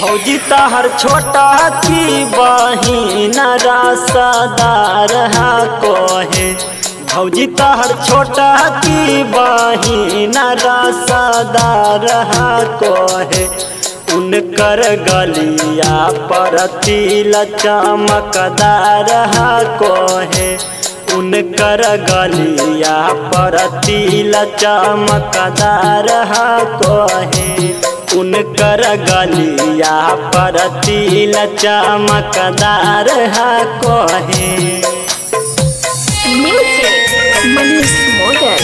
फौजी तहर छोटा की बहिन रसदार हा कोहे भौजी तहर छोटा की बहिन रसदार हा कोहे उनकर गलिया पर तिल चमकदार हा कोहे उनकर गलिया पर तिल चमकदार हा कोहे उनकर गलिया पर तिल चमकदार हा कोहे Music Manish Model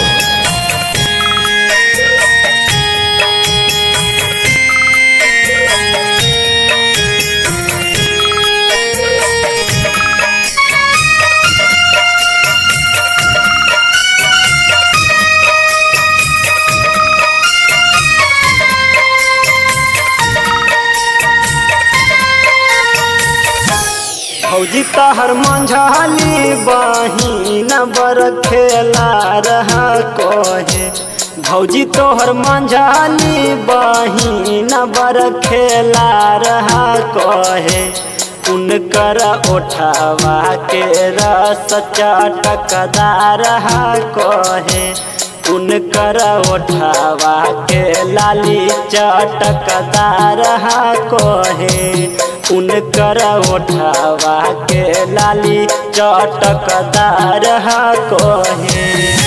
फौजी तहर मंझाली बहिन बर खेला रहा कोहे भौजी तोहर मंझाली बहिन बर खेला रहा कोहे उनकर ओठवा के रस चटकदार हा कोहे उनकर ओठवा के लाली चटकदार हा कोहे उनकर ओठवा के लाली चटकदार हा कोहे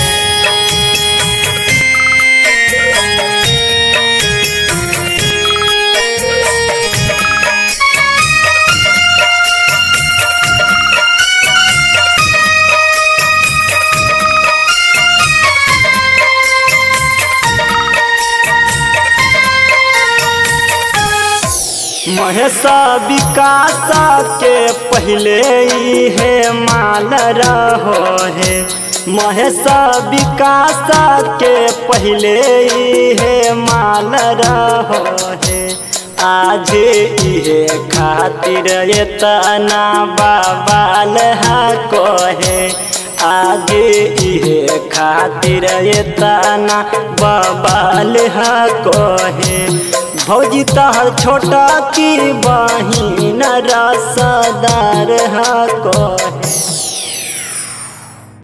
महेशा विकास के पहले ही है माल रहो है महेशा विकास के पहले ही है माल रहो है आज इहे खातिर इतना बाबाल हा कोहे आज इहे खातिर इतना बबाल हा कोहे भौजी तहर छोटा की बहिन रसदार हा कोहे